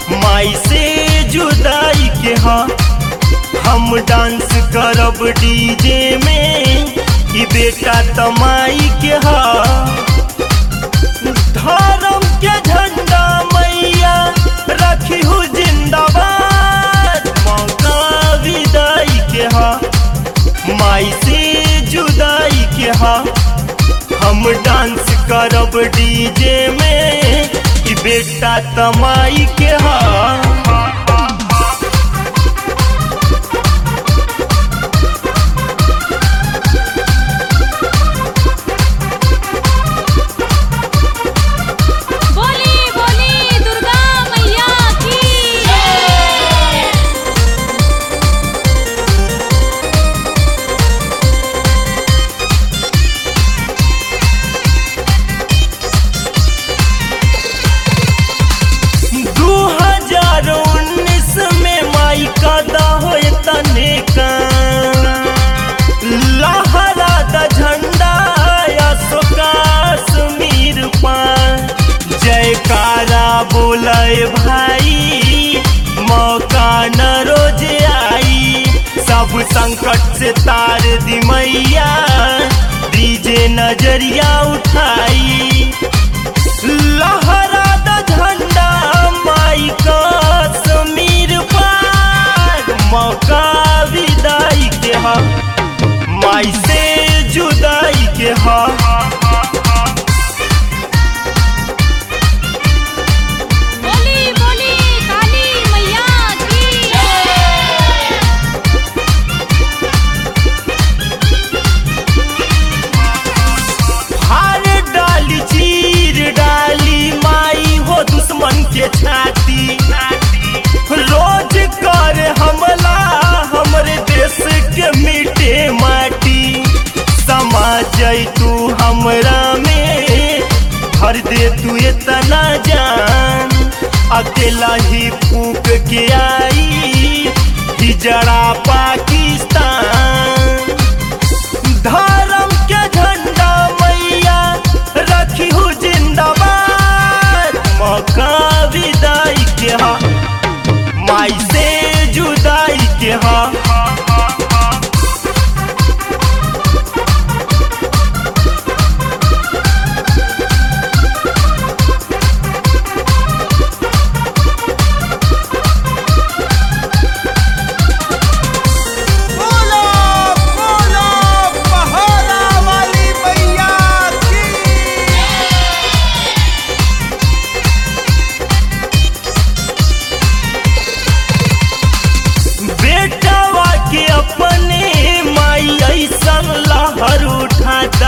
माई से जुदाई के हा हम डांस करब डीजे में ई बेटा तमाई के हा धर्म के झंडा मैया रखी हूँ जिंदाबाद मौका विदाई के हा माई से जुदाई के हा हम डांस करब डीजे में ई बेटा तमाई के हा बोली बोली दुर्गा मैया की दू हजार उन्नीस में माई का हो तने का लहरा द झंडा अशोका सुमीर पान जयकारा बोले भाई मौका न रोज आई सब संकट से तार दी मैया दीजे नजरिया उठाई लहरा द झंडा माई का समीर पार मौका विदाई के हा माई से जुदाई के हा बोली बोली काली मैया की हार डाली चीर डाली माई हो दुश्मन के छाती रोज कर हमला हमरे देश के मिटे माटी समा जई तू हमरा में भर दे तू इतना जान अकेला ही फूक के आई हिजड़ा पाकिस्तान धर्म के झंडा मैया रखी हूँ जिंदाबाद मौका विदाई के हा माई से जुदाई के हा बोलो बोलो पहरा वाली मैया की बेटावा के अपने माई ऐसन लहर उठाता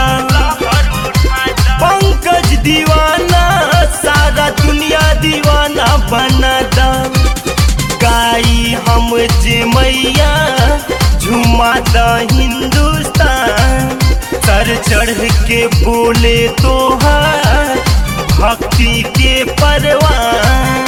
पंकज दीवाना सारा दुनिया दीवाना बनाता गाई हम जे मैया झुमाता हिंदुस्तान सर चढ़ के बोले तोहार भक्ति के परवान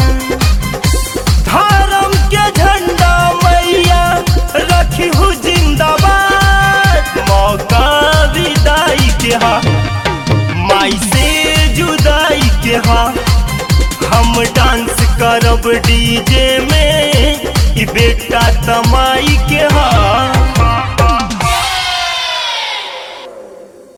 धर्म के झंडा मैया रखी हूँ जिंदाबाद मौका विदाई के हा माई से जुदाई के हा हम डांस करब डीजे में ई बेटा तमाई के हा